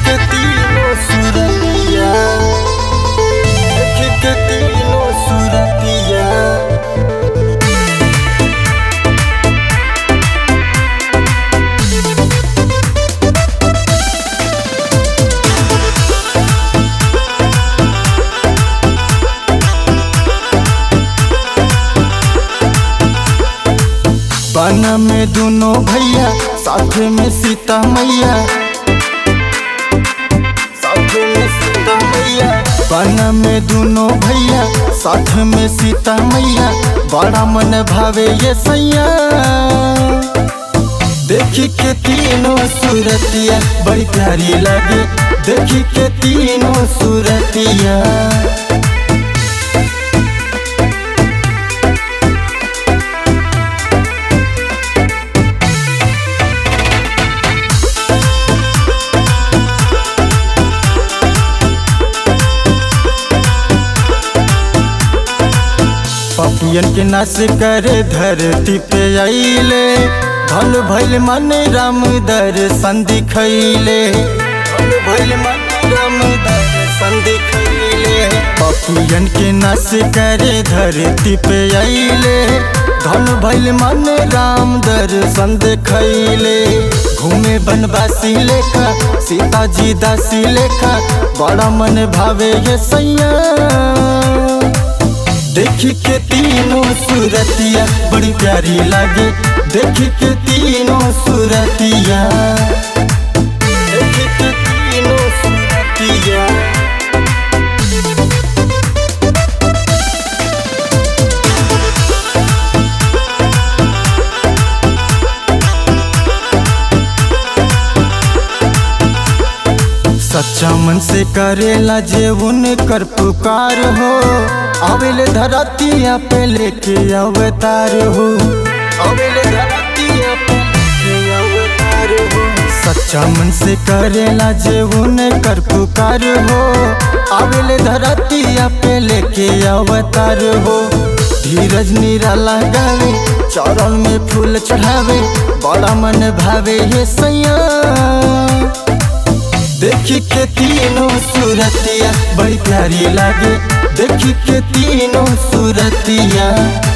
के तीनों सुरतिया देख के तीनों सुरतिया बन में दोनों भैया साथ में सीता मैया साथ में सीता मैया बन में दोनों भैया साथ में सीता मैया बड़ा मन भावे ये सैया देखी के तीनों सूरतिया बड़ी प्यारी लगे देखी के तीनों सूरतिया पपियन के नाश करे धरती पे आइले धन भैल मन राम दर्शन दिखैले धन भैल मन राम दर्शन दिखैले पपियन के नाश करे धरती पे आइले धन भैल मन राम दर्शन दिखैले घूमे बनवासी लेखा सीता जी दासी लेखा बड़ा मन भावे ये सैया देखी के तीनों सूरतिया बड़ी प्यारी लागे देखी के तीनों सूरतिया देखी के तीनों सूरतिया सच्चा मन से करेला जे उनकर पुकार हो आवेले धरतिया पे लेके अवतार हो आवेले धरतिया पे लेके अवतार हो सच्चा मन से करेला जे उनकर पुकार हो आवेले धरतिया पे लेके अवतार हो धीरज निराला गावे चरण में फूल चढ़ावे बड़ा मन भावे ये सैया देखी के तीनों सूरतिया बड़ी प्यारी लागे देखी के तीनों सूरतिया